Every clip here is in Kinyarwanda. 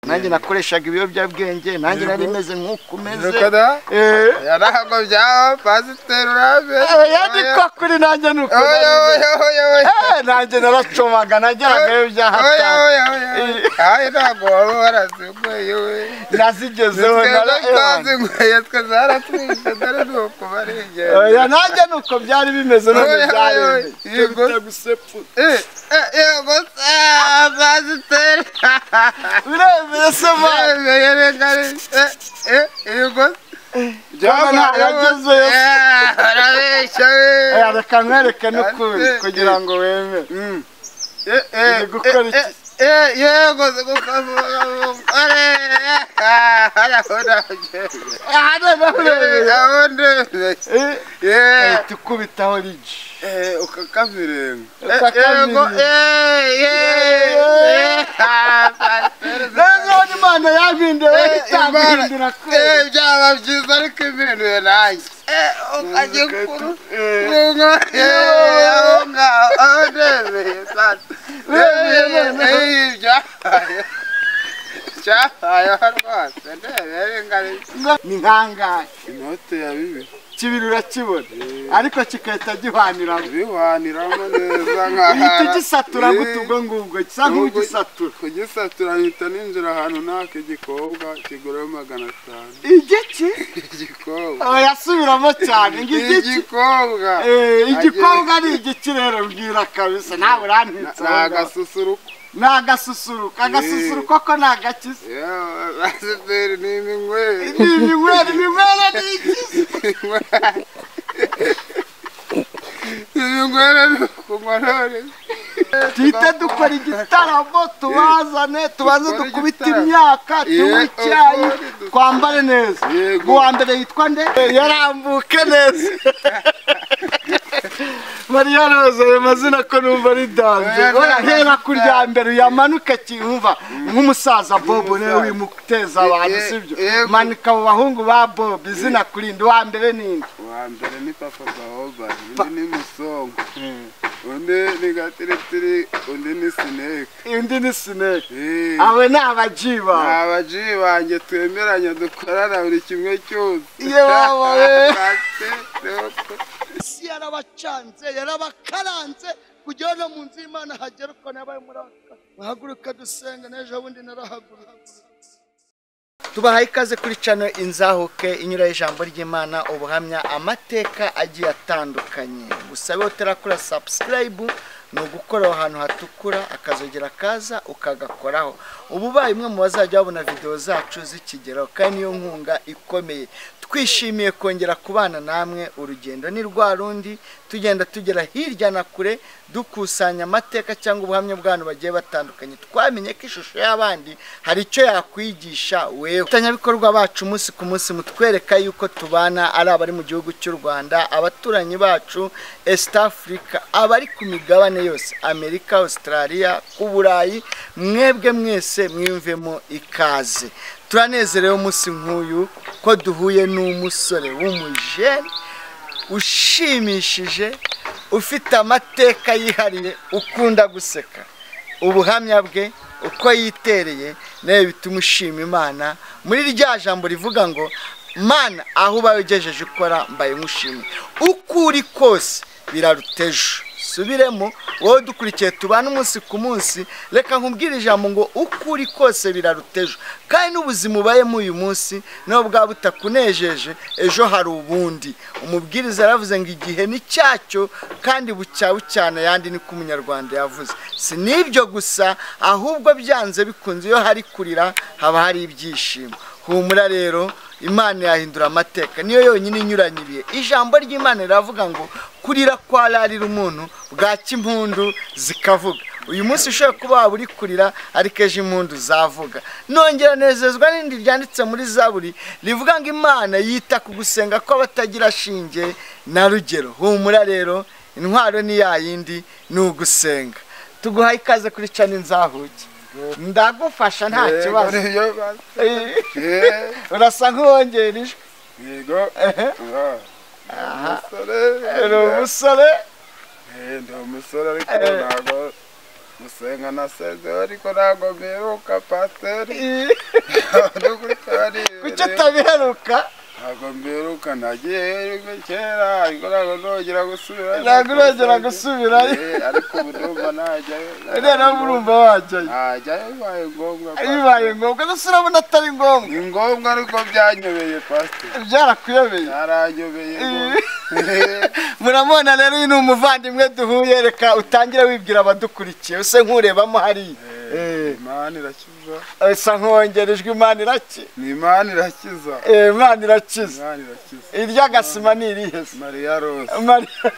nanjye nakoreshaga ibiyobyabwenge nanjye nari meze nk'uko umeze Nukada? Eh. yarahagombye pasiteri urabe Eh, yandikwa kuri nanjye nuko oya oya oya oya Eh, nanjye naracomaga najyagayo byaha oya cyane. oya oya ayi ntabwo waba waraziguye we nazigezeho nara- twebwe twazinguye twe zaratwishe dore ni ukubarengera Oya, nanjye nuko byari bimeze none Oya, oya, byaremye. oya. Yego. Tubita gusepfu. yego se pasiteri Biremeye se mwana. yemeye reka yego Jama nta- yagezeyo se. arabeshya we Eh, reka nkwereke n'ukuri kugira ngo wemere Uri gukora iki? yego gukamukamukamukamukamukamukamukamukamukamukamukamukamukamukamukamukamukamukamukamukamukamukamukamukamukamukamukamukamukamukamukamukamukamukamukamukamukamukamukamukamukamukamukamukamukamukamuka ahana nauremeye ahita ukubitaho rigi nanone imana yampinduye itampindura kubera byaba byiza ariko impinduye nanjye ukajya kuru aho ngaho aho ndebeye byabaye byabaye aho rwose ndebeye ingari ni nkangahe inote ya bibiri kibiri urakibona ariko kigahita gihwaniramo biwaniramo neza ihita nk'ahara ugisatura guta ubwo ngubwo gisa nk'ugisatura kugisatura mpita ninjira ahantu naka igikobwa kiguraho magana atanu igiki igikobwa yasubiramo cyane ngo igiki igikobwa Eh, igikobwa ni igiki rero mbwira kabisa ntawe urantitse aho ni ngaho. agasusuruko ni agasusuruko agasusuruko ko ni agakiza yewe pasiteri ni iminywere ni iminywere iminywere ni ikiza iminywere ni ukunywa none duhite dukora igitaramo tubazane tubanze Dukore dukubite igitaramo. imyaka tunywe Yego, icyayi dukore. twambare neza Yego. uwa mbere yitwa nde yarambuke neza mariya roza ayo mazina ko numva ari danze Oya, Oya, ntabwo hera ari ku danze. rya mbere uyamanuke cyumva nk'umusaza bobo niwe Nk'umusaza. wimuteza abantu Ye- sibyo yego. manika mu bahungu ba bobo izina kurinde uwa mbere ninde uwa mbere ni papa bahoba undi ni musongo undi ni gatiritiri undi ni sineke indi ni sineke Eh. abe ni abaji bawe nta baji banjye twemeranya dukorana buri kimwe cyose Ye baba we. Pasiteri, isi yarabacanze yarabakaranze kugira no mu nzu y'imana hagera uko nabaye muri aka bahaguruka dusenga n'ejo bundi narahagurutse tubahaye ikaze kuri cano inzahuke inyura ijambo ry'imana ubuhamya amateka agiye atandukanye gusa iyo utarakora sabusikarayibu ni ugukora aho hantu hatukura akazogera kaza ukagakoraho ubu ubaye umwe mu bazajya babona videwo zacu zikigeraho kandi niyo nkunga ikomeye twishimiye kongera kubana namwe urugendo ni rwa rundi tugenda tugera hirya na kure dukusanya amateka cyangwa ubuhamya bw'abantu bagiye batandukanye twamenye ko ishusho y'abandi hari icyo yakwigisha wewe abafatanyabikorwa bacu umunsi ku munsi mutwereka yuko tubana ari abari mu gihugu cy'u rwanda abaturanyi bacu east africa abari ku migabane yose amerika australia ku burayi mwebwe mwese mwiyumvemo ikaze turanezerewe umunsi nk'uyu ko duhuye n'umusore w'umujene ushimishije ufite amateka yihariye ukunda guseka ubuhamya bwe uko yitereye nawe bituma ushima imana muri rya jambo rivuga ngo mana aho ubaye ugejeje ukora mbaye nkushimye uko uri kose biraruteje subiremo wowe dukurikiye tubane umunsi ku munsi reka nkubwire ijambo ngo uko uri kose biraruteje kandi n'ubuzima ubayemo uyu munsi nawe bwaba butakunejeje ejo hari ubundi umubwiriza yaravuze ngo igihe ni cyacyo kandi bucya bucyana yandi niko umunyarwanda yavuze si n'ibyo gusa ahubwo byanze bikunze iyo hari kurira haba hari ibyishimo humura rero imana yahindura amateka niyo yonyine inyuranye ibihe ijambo ry'imana riravuga ngo kurira kwararira umuntu bwacya impundu zikavuga uyu munsi ushobora kuba waba uri kurira ariko ejo impundu zavuga nongera nezezwa n'indi ryanditse muri zaburi rivuga ngo imana yita ku gusenga kw'abatagira shinge na rugero humura rero intwaro ni yayindi ni ugusenga tuguhaye ikaze kuri cana inzahuke ndagufasha nta Yego, kibazo niyo basi. Eh, urasa nk'uwongera ijwi yego Ah, umusore ni umusore Eh, ndi umusore ariko Eh. ntabwo gusenga nasezeho ariko ntabwo mperuka pasiteri uri kuri kuki kariyeri utabiheruka ntabwo mperuka nagiye heruka kera ariko ntabwo nongera gusubira ntabwo urongera gusubirayo Eh, ariko ubu ndumva najyayo rero nawe urumva wajyayo najyayo bibaye ngombwa bibaye ngombwa gusa urabona atari ngombwa ni ngombwa ariko byanyobeye pasiteri byarakuyobeye byaranyobeye ngo- muramubona rero uyu ni umuvandimwe duhuye reka utangire wibwira abadukurikiye use nkurebamo hariya Eh, imana irakiza asa nkongera ijwi imana iraki ni imana irakiza Eh, imana irakiza imana irakiza iry'agasima ni irihe se? mariya rose Mariya-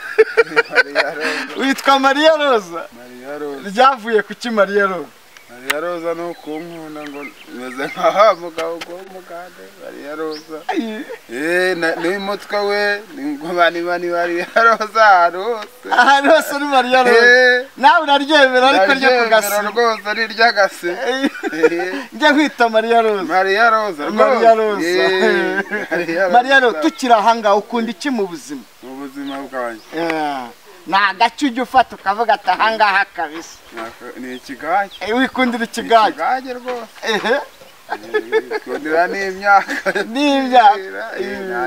mariya rose witwa mariya roza mariya rose ryavuye kuki mariya roza mariya roza ni ukunkunda ngo meze nkaho mugabo w'umugande mariya roza Ay, Eh, na- n'umutwe we ni ngumanimani mariya roza ahantu hose ahantu hose ni mariya roza Eh, nawe uraryemera ariko ryo ku ndaryemera gasima rwose ni ry'agasi Eh, njya nkwita mariya roza mariya roza rwose. Mariya Roza. Eh, mariya roza mariya roza tukiri ahangaha ukunda iki mu buzima mu buzima bwanjye Eh, ni agace ujya ufata ukavuga ati ahangaha kabisa Nako- ni ikigage Eh, wikundira ikigage ikigage rwose ehe kundira n'imyaka n'ibyago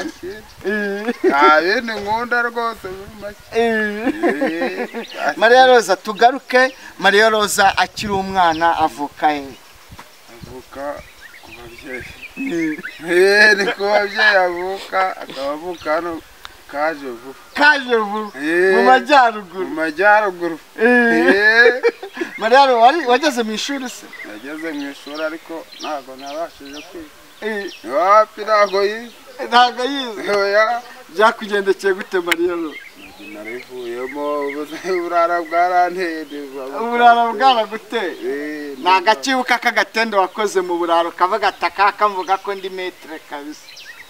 Eh, nta bindi nkunda rwose muri make eh. mariya roza tugaruke mariya roza akiri umwana avuka he avuka ku babyeyi Eh, ni ku babyeyi avuka akaba avuka hano kaje vuba kaje vuba Eh, mu mu majyaruguru majyaruguru Eh, Eh, mariya roza wari- wageze mu ishuri se nageze mu ishuri ariko ntabwo nabashije kwiga Eh, wapi ntabwo yize ntabwo yize oya byakugendekeye gute mariya roza narivuyemo ubuzima burara bwaranteye uburara bwaraguteye Eh, ni agakibuka k'agatende wakoze mu buraro kavuga ati akaka kamvuga ko ndi metere kabisa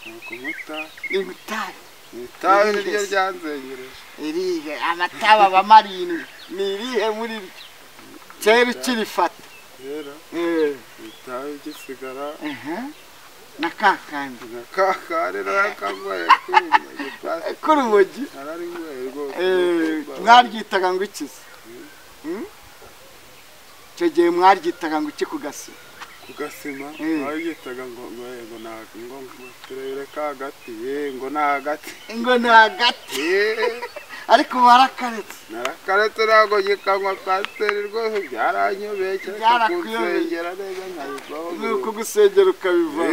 ni ukumuta ni gutari itabi niryo ryanzengereje irihe amataba aba marindwi ni irihe muri ryo kera ukirifata rero Eh, itabi gisigara aha. na kakandi na kakari nakagoye kurima igipasi k'urumogi nararigoye rwose Eh, mwaryitaga ngo iki se Hmm? icyo gihe mwaryitaga ngo iki ku gasi ku gasima Eh. wabitaga ngo ngo eh, ngo nta ngo ngo turebere ka hagati eh, ngo ni hagati ngo ni hagati Eh, ariko warakaretse narakaretse ntabwo gikanywa pasiteri rwose byaranyobeye cyane Byarakuyobeye. kunsengera neza nkabivaho ni ukugusengera ukabiva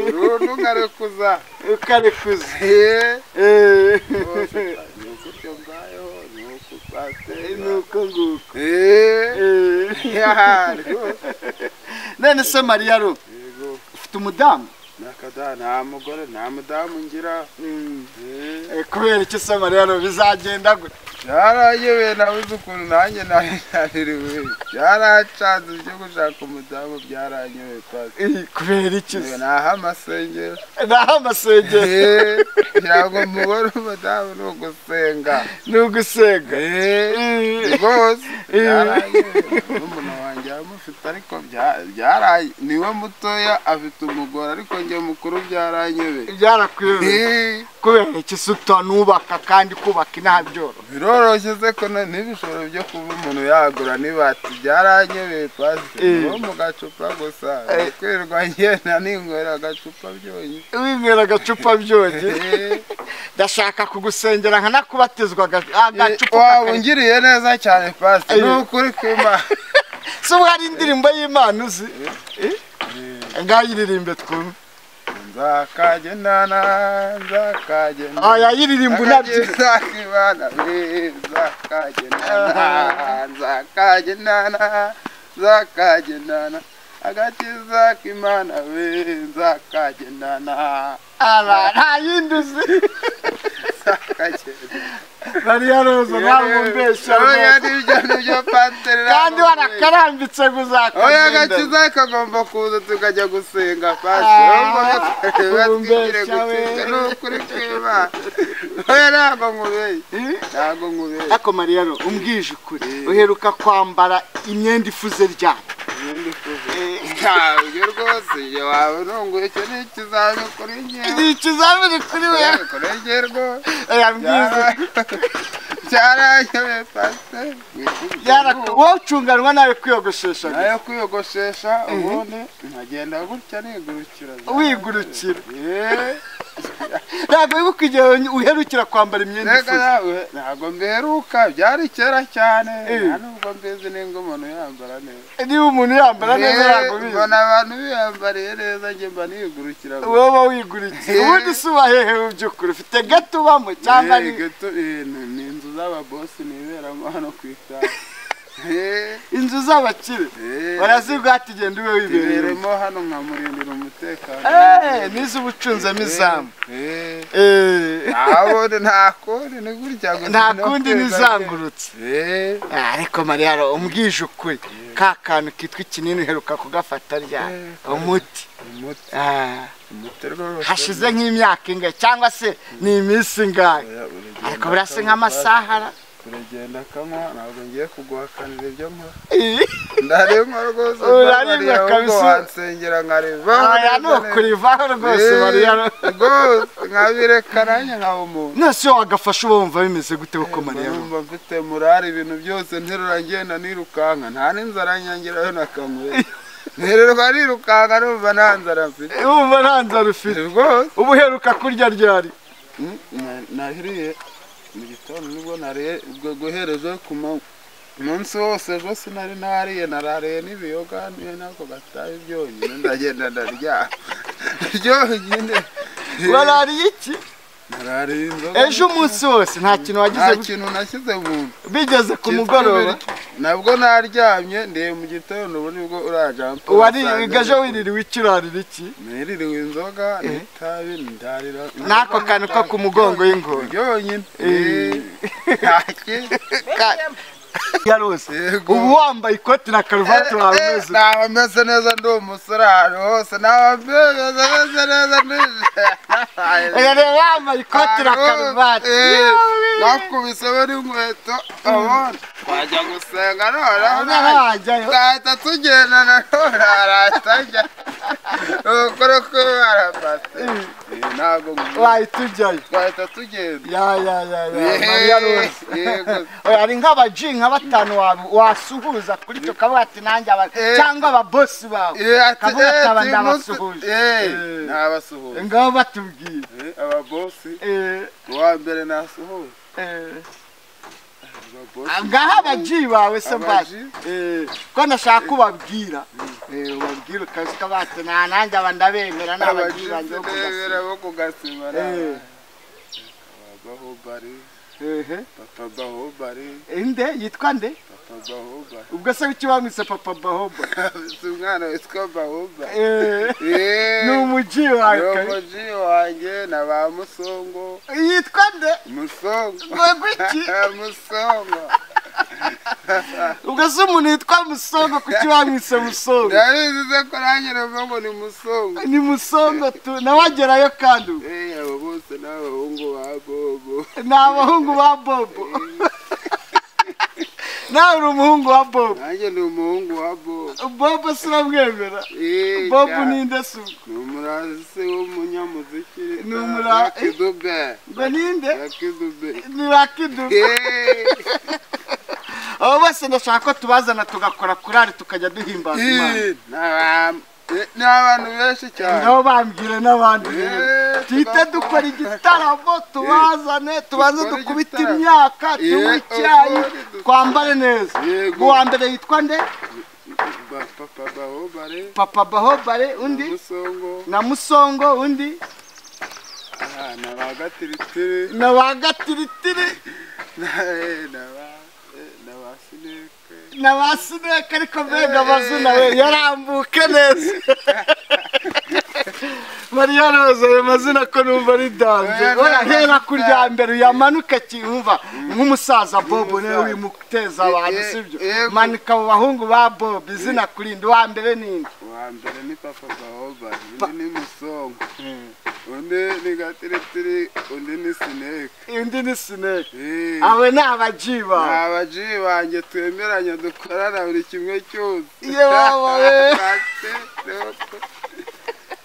burundu nkarekuza ukarekuza Eh, Eh, rwose, ni ukutyo ngayeho ni uku pasiteri ni uko nguko Eh. Eh. none se mariya ro yego ufite umudamu nakada nta mugore nta mudamu ngira Eh, Eh, kubera iki se mariya ro bizagenda gute byarayobeye nabuze ukuntu nanjye nari naririwe byaracanze ibyo gushaka umudamu byaranyobeye pasi Eh, kubera iki Yewe, se naho amasengero naho amasengero Eh, kugira ngo umugore umudamu ni ugusenga ni ugusenga Eh, Eh. rwose Eh. byaranyobeye n'umuntu wanjye yamufite ariko bya- byaranye niwe mutoya afite umugore ariko njye mukuru byaranyobeye byarakuyobeye Eh. kubera iki se utanubaka kandi kubaka inaha byoroha biroroshye se ko na- n'ibishoro byo kuba umuntu yagura nibati byaranyobeye pasi Eh. wo mu gacupa gusa Eh. kwirirwa ngenda ninywera agacupa byonyine winywera agacupa byonye Eh, ndashaka kugusengera nkanakubatizwa aga- agacupa waba kakari- ungiriye neza cyane pasi Eh. ni ukuri kuma se ubu hari indirimbo y'imana uzi ngayiririmbe twumve nzakagendana nzakagendana oya yiririmba unabyina nzakibana nzakagendana nzakagendana nzakagendana agakiza k'imana we nzakagendana aba nta yindi uzi nzakagendana mariya roza ntabwo mbeshya oya rwose nibyo nibyo pateri kandi warakarambitse ngo oya uzakagendana agakiza kagomba kuza tukajya gusenga Ah, pasiteri batwigire umbeshya we. gutsinda ni ukuri kw'imana oya ntabwo nkubeye ntabwo nkubeye ariko mariya ro umbwije ukuri uheruka kwambara imyenda ifuze ryane Ibindi kuvuga. Eh, ntabyo rwose ibyo waba urunguye icyo ni ikizami kuri njyewe ni ikizamini kuri we kuri njye rwose yambwize cyaranyobeye pasiteri wowe ucunganwa nawe kwiyogoshesha gusa. nayo kwiyogoshesha ubundi nkagenda gutya nigurukira wigurukira Yeee. ntabwo wibuka igihe uherukira kwambara imyenda Mbega ifuze nawe ntabwo mbiheruka byari kera cyane Eh. nta nubwo mbizi ninga umuntu yambara neza niba umuntu yambara neza Eh, ntabwo bizi mbona abantu biyambariye neza njye mba nigurukira gusa. wowe wigurikiye Eh. ubundi si ubahehe mu by'ukuri ufite gato ubamo cyangwa Eh, ni gato, eh, ni ni inzu z'ababosi niberamo hano ku itara Eh, inzu z'abakire eh, barazibwira ati genda ube wibereye ziberemo hano nkamurindira umutekano Eh, n'iz'ubucunzamo izamu Eh, Eh, abo ni nta kundi ni gutya gusa nta no kundi kweza n'izangurutse Eh, Ah, ariko mariya umbwije ukuri ka kantu kitwa ikinini uheruka kugafata ryari umuti umuti Ah, umuti rwose hashize nk'imyaka ingahe cyangwa se ni iminsi ingahe ariko birasa nk'amasahara uragenda akanywa ntabwo ngiye kuguhakanira ibyo nkora ndarengwa rwose Urarimba mbabariye ahubwo kabisa. wansengera nkariva aya ni ukurivaho rwose mariya rwose nkabireka nanjye nkaba umuntu nose iyo wagafashe uba wumva bimeze gute kuko mariya numva mfite murari ibintu byose nterura ngenda nirukanka nta n'inzara nyangirayo na kamwe nterurwa nirukanka numva nta nzara mfite wumva nta nzara ufite rwose uba uheruka kurya ryari Mm, na- nahiriye mu gitondo nibwo nariye ubwo guhereje ku manywa umunsi wose rwo sinari nariye narariye n'ibiyoga niyo nako gataye byonyine ndagenda ndaryama byonyine warariye iki narariye inzoga ejo umunsi wose nta kintu nta wagize kintu nashyize mu nda bigeze ku Kitwa mugoroba ibiryo. nabwo naryamye ndiye mu gitondo ubu nibwo uraja wariye gaje wiririwe iki urarira iki niririwe inzoga n'itabi ndarira n'ako kantu ko ku mugongo w'ingona byonyine Eh. Eh, nta kintu yarose Yego. ubu wambaye ikoti na karuvati wawe umeze naba meze neza ndi umusore ahantu hose naba meze meze neza ndi Oya reba wambaye ikoti na Ahantu hose. karuvati Eh, Yewe. nakubisemo n'inkweto abona twajya gusenga noneho None wajyayo. twahita tugenda nanone arahita ajya ubukore kwibara pasi ntabwo ngu- wahita ujyayo twahita tugenda ya ya ya ya Ehe, Mariya rose yego. Oya, hari nk'abaji nka batanu wawe wasuhuza kuri cyo kavuga ati nanjye aba Eh. cyangwa ababosi bawe Eh, ati, kavuga eh, ati aba uyu munsi- ndabasuhuje eh, Eh. nabasuhuje ngabo batubwira Eh, ababosi Eh, uwa mbere nasuhuje eh. ababosi ngaho abaji bawe se Abaji? mbasi Eh, ko nashaka kubabwira ubabwira ukazi ko bati nta nanjye aba ndabemera n'abaji banjye bo kugasura bo kugasima Eh. bahobari Ehe. papa bahobari inde yitwa nde papa bahobari ubwo se w'iki bamwise papa bahoba si umwana witwa bahobari Eh, Eh, ni umuji wawe kare. umuji wanjye na ba musongo yitwa nde musongo Ubwo iki musongo ubwo se umuntu yitwa musongo kuki bamwise musongo ndabizize ko nanjye numva ngo ni musongo ni musongo tu nawagerayo kandi ubu. Eh, abo bose ni abahungu ba bobo ni abahungu ba bobo nawe uri umuhungu wa bobo nanjye ni umuhungu wa bobo bobo si uramwemera Eh, bobo cyane. ni nde se ubwo ni umurasi w'umunyamuziki Ni umura- yakidube ngo ni nde yakidube ni bakiduka abo bose ndashaka ko tubazana tugakora kurari tukajya duhimbaza imana ni abantu benshi cyane nabo bambwire n'abandi rero Eh, duhite tugakora- dukora igitaramo tubazane tubanze dukore dukubite igitaramo. imyaka Eh, tunywe ubwo icyayi ni du- twambare neza Yego. uwa mbere yitwa nde Ba papa bahobare papa bahobare undi musongo na musongo undi na ba gatiritiri na ba gatiritiri Eh, na ba- eh, na ba sineke na ba sineka ariko mbega amazina we yarambuke neza mariya roza ayo mazina ko numva ari danze Oya, oya hera ku rya danze. mbere uyamanuke cyumva nk'umusaza bobo niwe wimuteza abantu Eh, sibyo eh, manika mu bahungu ba bobo izina kurinde uwa mbere ninde uwa mbere ni papa bahobare undi ni musongo undi ni gatiritiri undi ni sineke undi ni sineka Eh. abo ni abaji bawe nta baji banjye twemeranya dukorana buri kimwe cyose Ye waba we.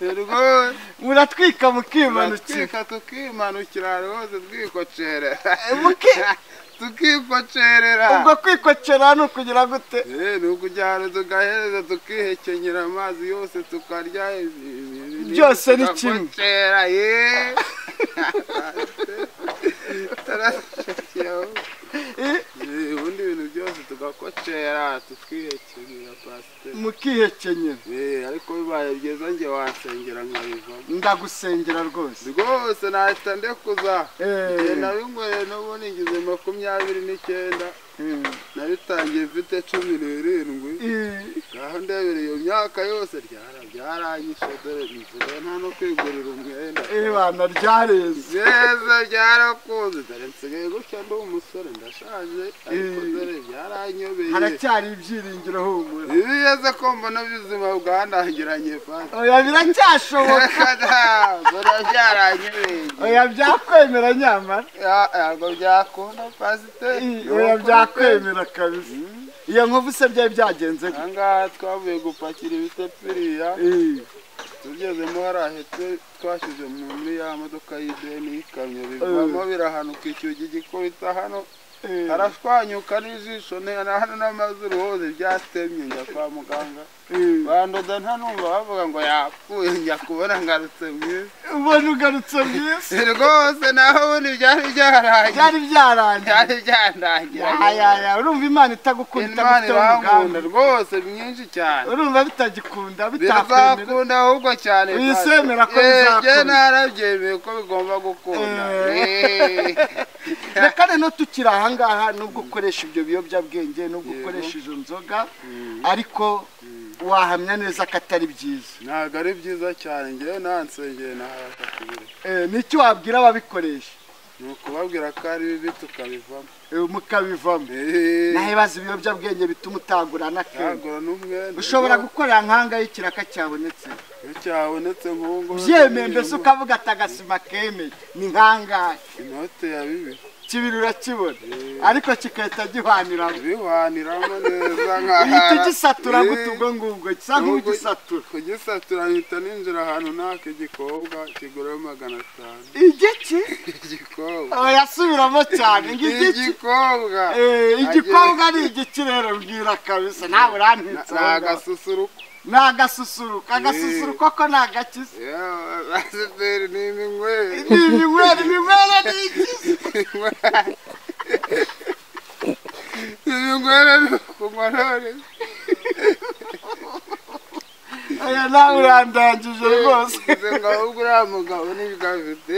rwose muratwika mukimanukira turatwika tukimanukira rwose twikocerera muki tukipacerera ubwo kwikocera ni ukugira gute Eh, ni ukujyana tugahereza tukihekenyera amazi yose tukarya ibi- Byose ni kimwe. tukakocera, ye Tutarashakira aho. Eh, Eh, ubundi ibintu byose tugakocera tukihekenyera pasiteri mukihekenyera Eh, ariko bibaye byiza njye wansengera nkabivamo ndagusengera rwose rwose nahita ndekuza Eh. Igihe nabinyweye n'ubu nigize makumyabiri n'icyenda Eh, nabitangiye mfite cumi n'irindwi eh, ngaho ndebere iyo myaka yose ryara byaranyishe dore nsigaye nta no kwigurira umwenda ibana ryareze neza byarakunze dore nsigaye gutya ndi umusore ndashaje ariko Eh. dore byaranyobeye haracyari ibyiringiro humura ibi yeze ko mbona ubuzima bwanangiranye fata oya biracyashoboka dore byaranyobeye oya byakwemera nyamara Ya- ntabwo byakunda pasiteri oya byakwemera kabisa Mm. iyo nkovu se byari byagenze aha ngaha twavuye gupakira ibitepiriya tugezemo harahetse twashyize mu- muri ya modoka y'ideni y'ikamyo bivamo birahanuka icyugi gikubita hano harashwanyuka n'ijisho ne- na hano n'amazuru hose byatemye njya kwa muganga bandoda ntanumva bavuga ngo yapfuye njya kubona ngarutse mwiza ubona ugarutse byiza Si rwose naho ubundi byari byaragiye byari byarangiye byari byandangira yayaya urumva imana itagukunda imana itagufiteho iramukunda umugambi rwose myinshi cyane urumva bitagikunda bitakwemera bizakunda ahubwo cyane Wisemera ko bizakunda. bizakunda narabyemeye ko bigomba gukunda Eh. na kane no tukiri aha ngaha nubwo ukoresha ibyo biyobyabwenge nubwo ukoresha izo nzoga ariko wahamya neza ko atari byiza ntabwo ari byiza cyane ngewe nansengeye naharata kubireka Eh, ni iki wabwira ababikoresha ni ukubabwira ko ari bibi tukabivamo Eh, mukabivamo Eh. naho ibibazo ibiyobyabwenge bituma utagurana akenshi nagura n'umwenda ushobora gukorera nkangaho ikiraka cyabonetse iyo cyabonetse nk'ubwo byemeye mbese ukavuga ati agasima kemeye ni nkangahe inote ya bibi kibiri urakibona ariko kigahita gihwaniramo bihaniramo neza ihita nkahara ugisatura Eh. gute ubwo ngubwo gisa nk'ugisatura kugisatura mpita ninjira ahantu naka igikobwa kiguraho magana atanu igiki igikobwa yasubiramo cyane ngo igiki igikobwa Eh, igikobwa ni igiki rero mbwira kabisa ntawe urantitse ni aho ngaho. agasusuruko ni agasusuruko agasusuruko ko ni agakiza pasiteri ni iminywere ni iminywere iminywere ni ikiza iminywere ni ukunywa none oya nawe urandangije rwose ngize ngo ahubwo uriya mugabo nibwo afite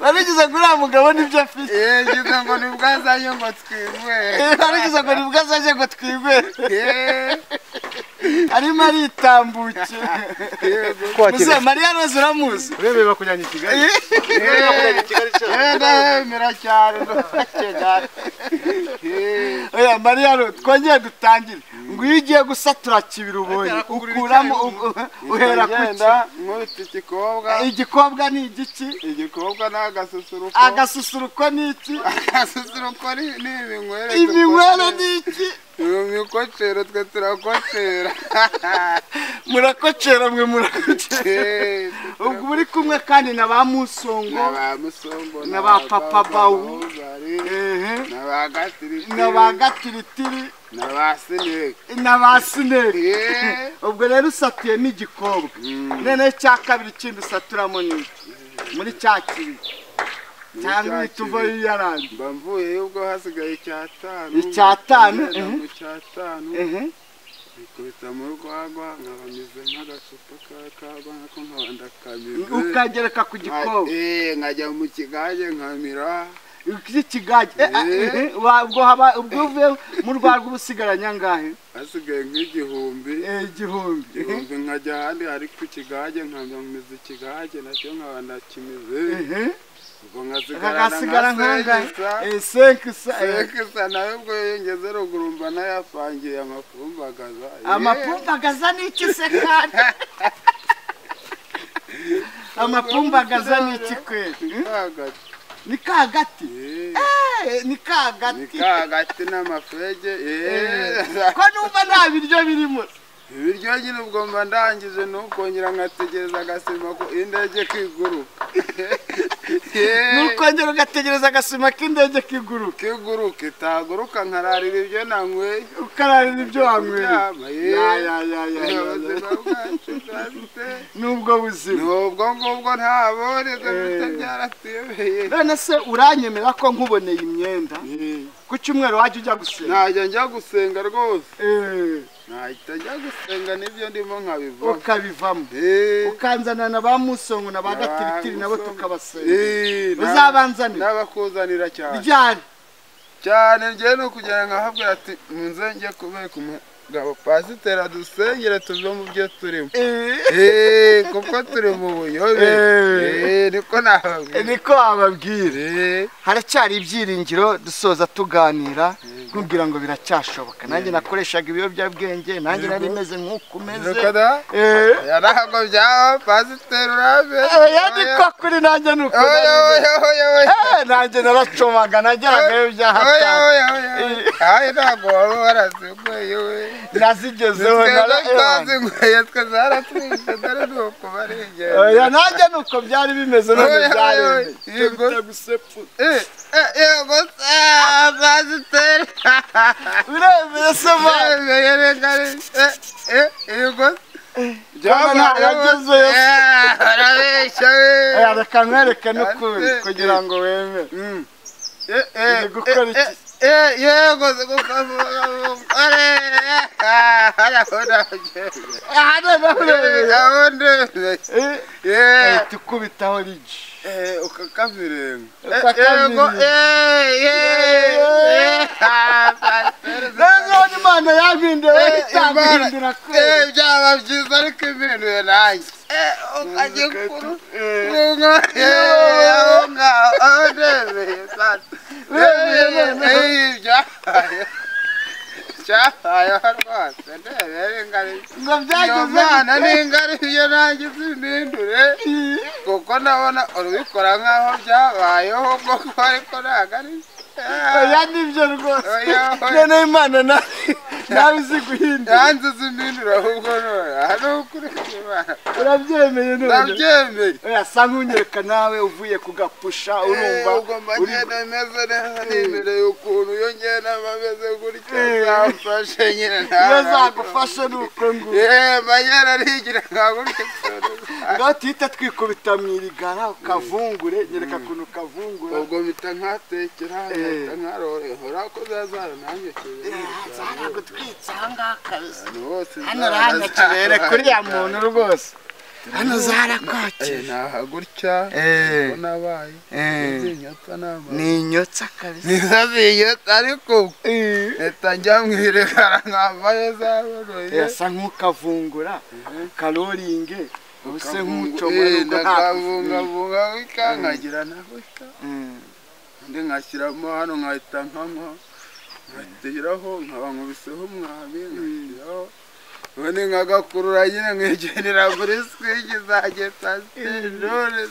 warigeze ngo uriya mugabo nibyo afite Eh, ngize ngo nibwo azanye ngo twinywere Eh, warigeze ngo nibwo azajya ngo twigwere Eh, arimo aritambutse yego muze mariya rose uramuzi ureberera kujyana i kigali Eh, eh, ndahemera cyane ndakegana oya mariya rose twongere dutangire ngo iyo ugiye gusatura kibiri ubonye ukuramo uhera ku ki ngenda nkubita igikobwa igikobwa ni igiki igikobwa ni agasusuruko agasusuruko ni iki agasusuruko ni ni ibinywere iminywere dukocera. ni iki uyu mikocero twe turakocera murakocera mwe murakocera Eh, ubwo muri kumwe kandi na ba musongo na ba musongo Na ba Papa Bawu. bahuzari, ehe na ba gatiritiri na ba gatiritiri na ba sineke na ba sineri Eh, ubwo rero usatuye ni igikobwa Mm. noneho icya kabiri ikindi usaturamo ni iki muri cya kibi cyangwa cya uhita uva kibi. yiyarandi mba mvuye ubwo hasigaye icyatanu Icyatanu, mhm. mu cyatanu ikubita mu rwagwa nkaba meze nk'agacupa ka kagwa nako nkaba ndakamize ukagereka ku gikobwa Eh, nkajya mu kigage nkamira ikigage Eh, eh, Eh. eh, wa- ubwo haba- ubwo uvuye mu rwego uba usigaranye angahe hasigaye nk'igihumbi Eh, igihumbi igihumbi nkajya ahandi ariko ikigage nkamamiza ikigage nacyo nkaba ndakimize Ehe. ubwo nkasigarana hagasigara nka nk'angahe segisa senkisa segisa nawe ubwo yongeze ruguru mba nayapangiye amafumbagaza Eh, amapumbagaza ni iki se kandi amapumbagaza ni iki kweli ni ka gati. ni ka gati Eh, Eh, ni ka ni gati ka gati n'amafege eh. ko numva nta biryo birimo ibiryo nyine ubwo mba ndangije nukongera nkategereza agasima ko indege kiguruka nukongera ugategereza agasima k'indege kiguruka kiguruka itaguruka nkararira ibyo nanyweye ukararira ibyo Kuryama, wanyweye ye. Ya, ya, ya, ya, ya, ya. ubuzima bwacu bwanditse n'ubwo buzima n'ubwo ngubwo ntaboneza bita Eh. byaratuyobeye none se uranyemera ko nkuboneye imyenda Eh, ku cyumweru wajya ujya gusenga najya njya gusenga rwose Eh, nahita njya gusenga n'ibyo ndimo nkabivamo ukabivamo Eh, ukanzana na ba musongo na ba n'aba gatiritiri nabo Musongo. tukabasenga Eh, n'aba- uzabanzanire n'abakuzanira cyane ryari cyane njye ni ukugira ngo ahabwira ati munze njye kubereka umugabo pasiteri adusengere tuve mu byo turimo Eh, Eh, kuko turi mu buyobe Eh. Eh, niko nababwira niko wababwira Eh, haracyari ibyiringiro dusoza tuganira nkubwira ngo biracyashoboka nanjye nakoreshaga ibiyobyabwenge nanjye Yego. nari meze nk'uko umeze nuko da Eh, yarahago byaho pasiteri urabe eh, yandi ko kuri nanjye nuko Oya, nari meze. oya, oya, oyo Eh, nanjye naracomaga nageragayo byaha oya cyane. oya oya ayi ntabwo waba waraziguye we nazigezeho na twe Ewana. twazinguye twe zaratwishe dore ni ukubarengera oya nanjye nuko byari bimeze none Oya, oya, byaremye oya. Yego. Tubita gusepfu. yego se pasiteri biremeye se mwana yemeye reka yego Byaba ntaho yagezeyo se. arabeshya we Eh, reka nkwereke n'ukuri kugira ngo wemere Mm. Uri gukora iki? Eh, yego zigukavugaare arabona aha noneho uremeye Eh, Yeah. ahita ukubitaho rigi Eh, ukakavirenga Ukakavirenga. nanone imana yampinduye itampindura kubera byaba byiza ariko impinduye nanjye Eh, ukajya kuru kunga aho ngaho aho ndebeye sasa Uremeye none. byabaye cyabayeho rwose ndebeye ingari ngo iyo byageze mana ni ingari iyo nangize impindure kuko ndabona urubikora nk'aho byabayeho koko ariko ntabwo ari oya nibyo rwose Oya, oya. noneho imana na- nawe izi guhindura yanzize impindure ahubwo none aha ni ukuri kw'imana urabyemeye none ndabyemeye oya sa nk'unyereka nawe uvuye kugapusha urumva Eh, ugomba uri- ngenda meze neza nimereye ukuntu iyo ngenda mba meze gutya Eh. zamfashe nyine iyo ntabwo zagufashe ni uko nguko yeee mba yararigira nka gutya ngaho tuhita twikubita mu irigara ukavungure nyereka ukuntu ukavungura ubwo mpita nkatekera mpita Eh. nkarorehora ko zazara nanjye kibera zaragutwitse ahangaha kabisa ahantu hose hano hano turere kuri ya muntu rwose hano zarakwakira naha gutya Eh. ko nabaye Eh. nzinyotsa n'amazi ni inyotsa kabisa nizo zinyotsa ariko leta njya mu iregara nkavayo zaboroye yasa nk'ukavungura karoringe ubuse nk'ucomora Eh, nubwo nta ndakavungavunga wika nkagira na wika undi nkashyiramo hano nkahita nkanywa nkatiraho nkabankubiseho umwami nkashyiraho ubundi nkagakurura nyine nkigenera muri swigi zanjye pasitirone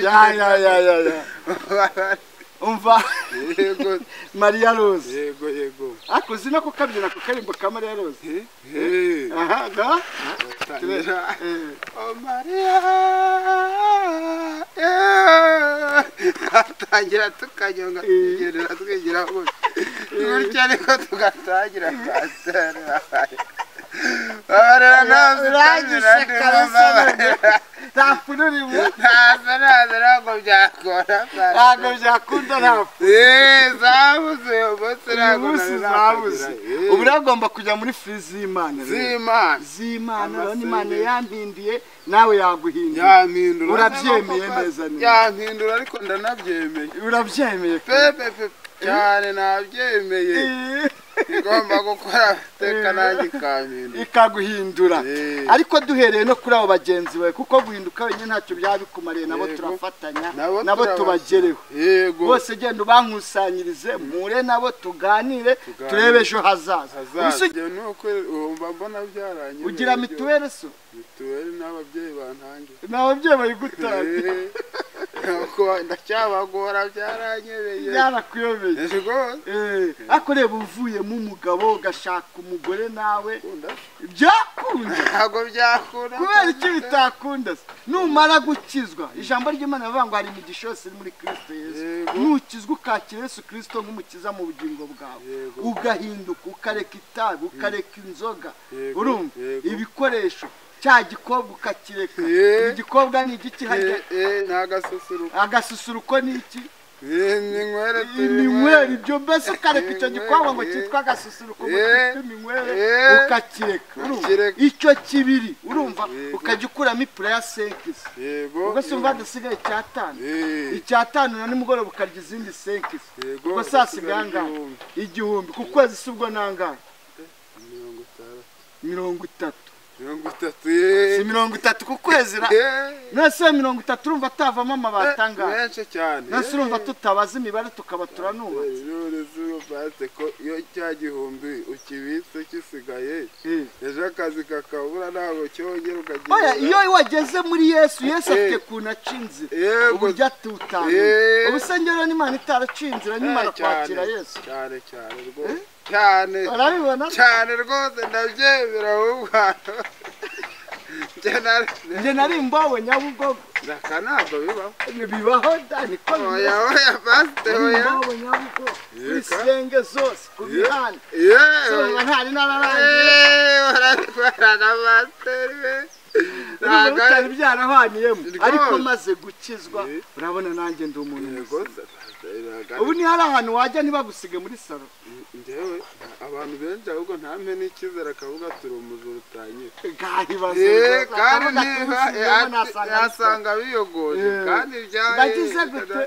ya ya ya ya ya umva yego mariya rose yego yego ako uzi no kukabyina ku karirimbo ka mariya rose Eh, aha ga tangira. Eh. Oh, Maria Eh, atangira tukanyonga tukigendera twigira gutya gutya niko tugatangira babarera urangije kabisa none. nta pfunwe urimo ntazo nazo ntabwo byakora ntabwo byakunda nta pfunwe Eh, zabuze uyu munsi uyu ntabwo munsi nari zabuze nakugira. Eh, ubu ragomba kujya muri furi z'imana rero. z'Imana z'imana urabona Amasengesho. imana yampinduye nawe yaguhinduye yampindura Urabyemeye neza neza. yampindura ariko ndanabyemeye urabyemeye pepe pe cyane nabyemeye Eh, igomba gukora amateka nanjye ikampindura ikaguhindura Eh. ariko duhereye no kuri abo bagenzi bawe kuko guhinduka wenyine ntacyo byaba bikumariye nabo Yego. turafatanya Nabo nabo turabasha. tubagereho yego bose genda ubankusanyirize mpure nabo tuganire Tuganire. turebe ejo hazaza Ubuse hazaza ni uko wumva mbona byarangiye ugira mituweli so mituweli n'ababyeyi bantangiye ntawe byemewe gutanga Eh, nuko ndacyabagora byaranyebeye byarakuyobeye rwose Eh, ariko reba uvuyemo umugabo ugashaka umugore nawe Ukunda? byakunda ntabwo byakura kubera iki bitakunda se numara gukizwa ijambo ry'imana rivuga ngo hari imigisha yose iri muri kirisito yesu Yego. nukizwa ukakira yesu kirisito nk'umukiza mu bugingo bwawe Yego. ugahinduka ukareka itabi ukareka inzoga Yego, urumva yego. ibikoresho cya gikobwa ukakireka Ye. igikobwa ni igiki harya Eh, eh, nta gasusuruko agasusuruko ni iki Eh, ni inywere iminywere ibyo mbese ukareka icyo gikobwa ngo Iminywere, cyitwa agasusuruko ngo eh, cyitwa iminywere eh, ukakireka urumva ukakireka. icyo kibiri urumva Yego. ukajya ukuramo ipura ya senkisi yego ubwo se umva hasigaye icyatanu Eh, icyatanu na nimugoroba ukarya izindi senkisi yego ubwo saa sigaye angahe igihumbi. igihumbi ku kwezi si ubwo nangahe mirongo itandatu mirongo itatu mirongo itatu si eh. mirongo itatu ku kwezi ra Eh, nonese iyo mirongo itatu urumva atavamo eh, amabati angahe menshi cyane nonese urumva tutabaza imibare tukaba turanubatse none zuba batse ko iyo cya gihumbi ukibitse gisigaye Eh. ejo akazi kakabura ntabwo cyongera ukagira Oya, iyo wageze muri yesu yesu afite Eh. ukuntu aca inzira yego uburyo atutaye Eh. ubusengero n'imana itaraca inzira nimara cyane, kwakira yesu cyane cyane rwose cyane urabibona cyane rwose ndabyemera ahubwo njye nari njye nari imbowe nyabugogo aka ntabwo bibaho bibaho da niko bimeze oya oya pasite nari oya imbowe nyabugogo kuri Yeka. senge zose ku Ye- mihanda yewe Soroma ntari nararangiye yewe barabikora na pasiteri we ntabwo ntabwo bitari byarahaniyemo Rwose. ariko maze gukizwa Eh. urabona nanjye ndi umuntu yego muzima. pasiteri ntabwo ubu ni hari ahantu wajya ntibagusige muri salo njyewe abantu benshi ahubwo ntampe n'icyizere akavuga turi umujura utanyura gahi Eh, bazunguza kandi akavuga ati "Ubusige niba eh, bwo nasanga bisaba." nasanga biyogoje Eh, kandi ibyaye ndagize gute?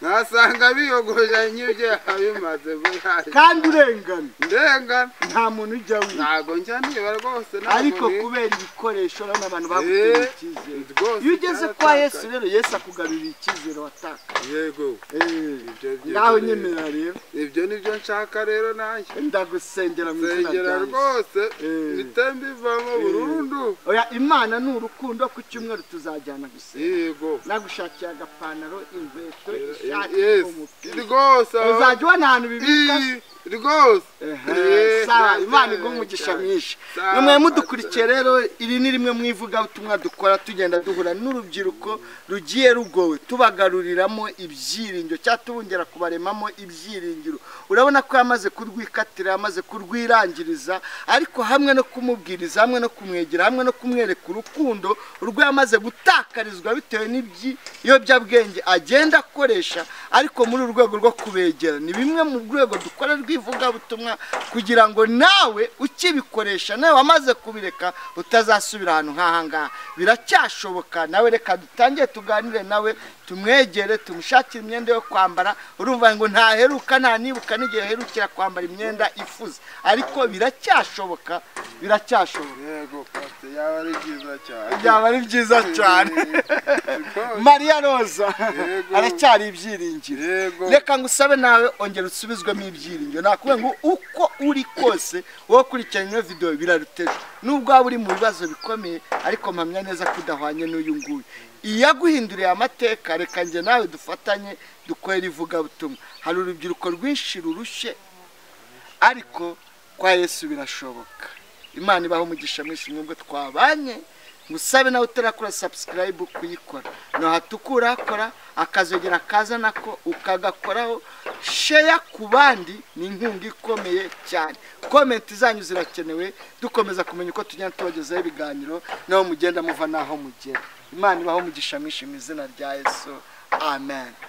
nasanga biyogoje nk'ibyo yabimaze bihaye kandi urengana ndengana nta muntu ujya wiba ntabwo njya niba rwose ntabwo ariko ni- kubera ibikoresho urabona abantu baguteye Eh, icyizere rwose iyo ugeze kwa yesu cyaratakaye. rero yesu akugarurira icyizere wataka yego Ibyo byiza ngaho rero. nyemera rero ibyo nibyo nshaka rero nanjye ndagusengera mu izina nsengera rya Yesu. rwose Eh. bite mbivamo burundu oya imana ni urukundo ku cyumweru tuzajyana gusenga yego nagushakiye agapantaro inkweto ishati Yes. umupira rwose aho- uzajya ubona ahantu bibika Ii, rwose Ehe, sawa Eh, imana cyane, iguha umugisha cyane. mwinshi Sawa, namwe mudukurikiye rero iri ni rimwe mu ivugabutumwa dukora tugenda duhura n'urubyiruko rugiye rugowe tubagaruriramo ibyiringiro cyangwa tubongera kubaremamo ibyiringiro urabona ko yamaze kurwikatira yamaze kurwirangiriza ariko hamwe no kumubwiriza hamwe no kumwegera hamwe no kumwereka urukundo urwo yamaze gutakarizwa bitewe n'ibiyobyabwenge agenda akoresha ariko muri uru rwego rwo kubegera ni bimwe mu rwego dukora rw'ivugabutumwa kugira ngo nawe ukibikoresha nawe wamaze kubireka utazasubira ahantu nk'aha ngaha biracyashoboka nawe reka dutangire tuganire nawe tumwegere tumushakire imyenda yo kwambara urumva ngo ntaheruka nta nibuka n'igihe aherukira kwambara imyenda ifuze ariko biracyashoboka biracyashoboka yego pasi yaba ari byiza cyane byaba ari byiza cyane Rwose, mariya roza Yego. aracyari ibyiringiro yego reka ngo usabe nawe ongera usubizwemo ibyiringiro nakubwira ngo uko uri kose wowe ukurikirana ino videwo biraruteje nubwo waba uri mu bibazo bikomeye ariko mpamya neza ko udahwanye n'uyu nguyu iyaguhinduriye amateka reka njye nawe dufatanye dukorere ivugabutumwa hari urubyiruko rwinshi rurushye ariko kwa yesu birashoboka imana ibaho umugisha mwinshi mwebwe twabanye ngusabe nawe utarakora sabusikarayibu kuyikora nahatukura kora akazogera kaza nako ukagakoraho sheya ku bandi ni inkunga ikomeye cyane komenti zanyu zirakenewe dukomeza kumenya uko tugenda tubagezaho ibiganiro naho mugenda muva n'aho mugera imana ibaho umugisha mwinshi mu izina rya yesu amen